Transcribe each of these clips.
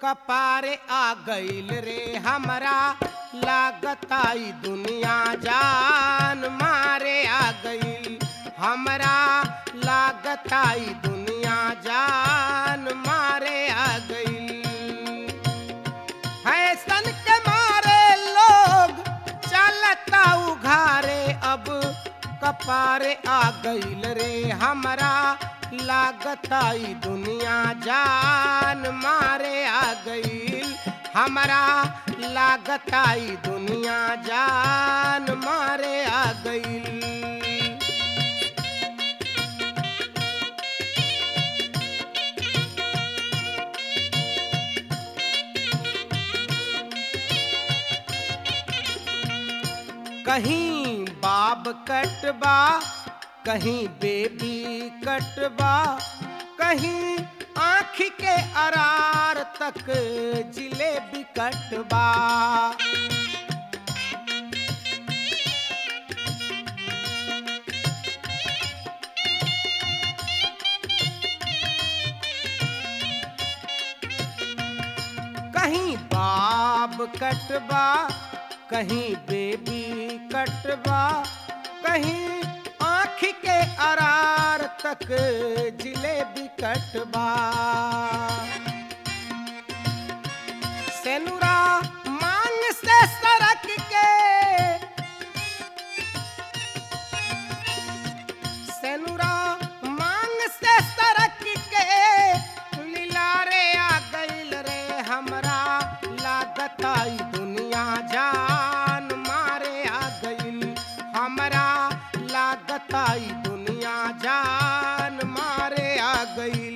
कपारे आ गईल रे हमरा लागताई दुनिया जान मारे आ गईल हमरा लागताई दुनिया जान मारे आ गईल फैशन के मारे लोग चलता उघारे अब कपारे आ गईल रे हमरा लागताई दुनिया जान मारे आ गईल हमरा लागताई दुनिया जान मारे आ गईल कहीं बाब कटबा कहीं बेबी कटबा कहीं आँख के अरार तक जिलेबी कटबा कहीं बाब कटबा कहीं बेबी कटबा कहीं आँख के अरार तक जिलेबी कटबा सेनुरा मांग से सरक के सेनुरा मांग से सरक के लीलारे आ गईल रे हमरा लागताई दुनिया जान मारे आ गईल हमरा लागताई दुनिया जान मारे आ गईल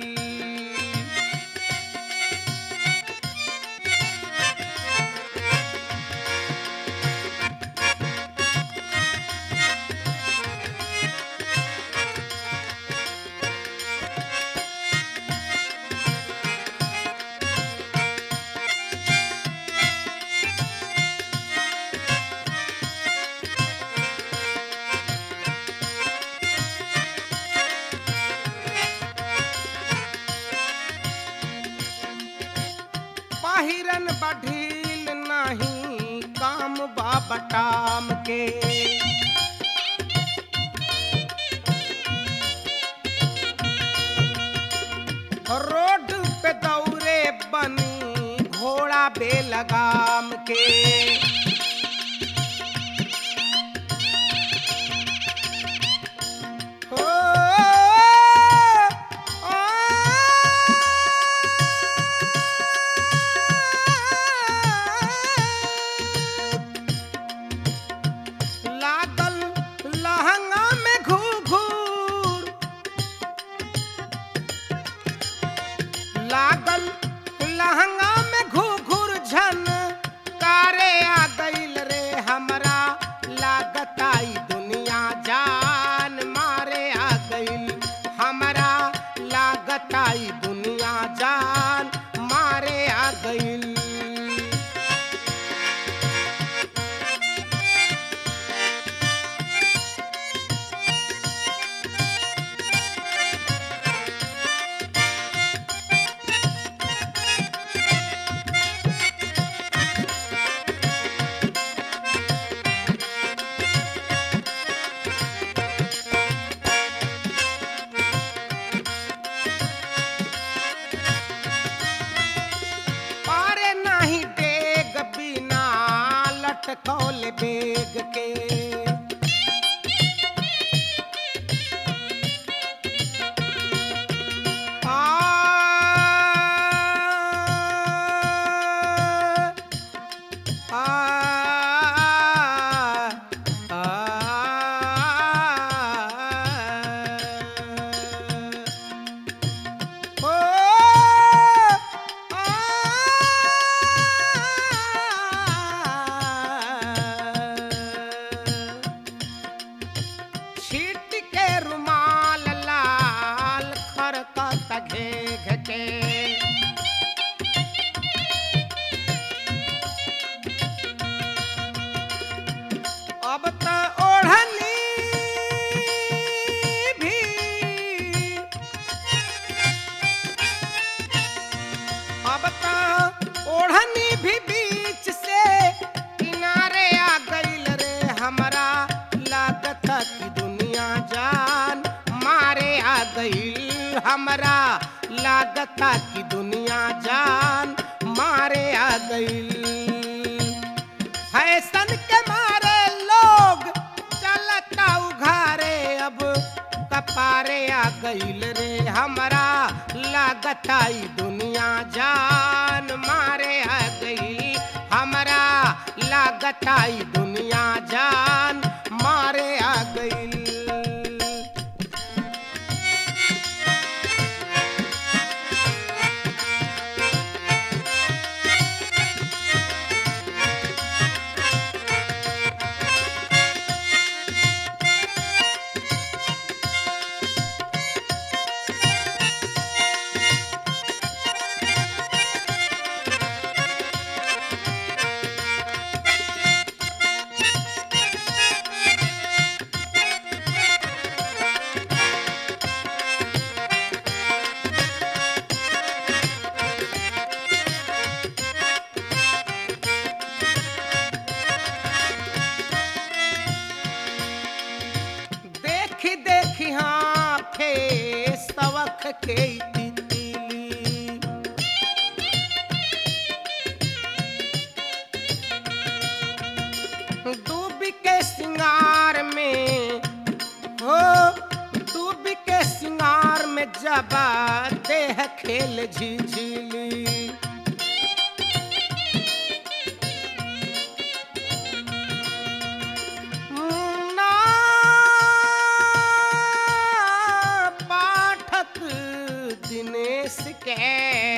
पाहिरन बढ़ील नाही काम बा बटाम के रोड पे दौरे बनी घोड़ा बेलगाम के ओ, लागल लहंगा में घूर लागल लहंगा में घूर झन कारे आ गईल रे हमरा लागताई दुनिया जान मारे आ गईल हमरा लागताई दुनिया जान मारे आ गईल पारे नाही डेग बिना लटकौल बेग के आ, आ, आ, ओ आ लागता कि दुनिया जान मारे आ गई फैशन के मारे लोग चलता उघारे अब कपारे आ गईल रे हमरा लागता ई दुनिया जान मारे आ गई हमरा लागता ई दुनिया जान मारे आ गई देखी देखी हाँ फे सवख के ई तितली डूबी के सिंगार में हो डूबी के सिंगार में जबा देह खेल झिझिली ना पाठक दिनेश के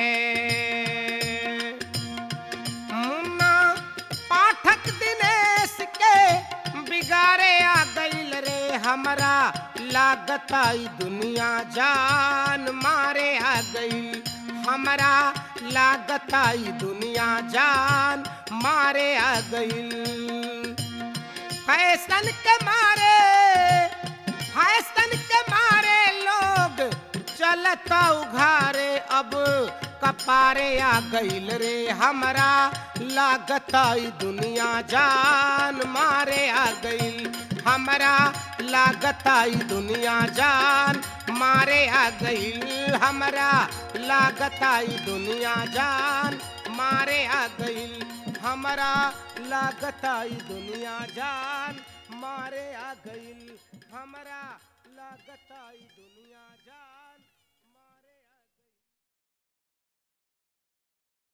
मुन्ना पाठक दिनेश के बिगाड़े आ गईल रे हमरा लागता ई दुनिया जान मारे आ गई हमरा लागता ई दुनिया जान मारे आ गई फैशन के मारे फैशन के मारे लोग चलता उघारे अब कपारे आ गईल रे हमरा लागता ई दुनिया जान मारे आ गईल हमरा लागता ई दुनिया जान मारे आ गईल हमरा लागता ई दुनिया जान मारे आ गईल हमरा लागता ई दुनिया जान मारे आ गईल हमरा लागता ई दुनिया जान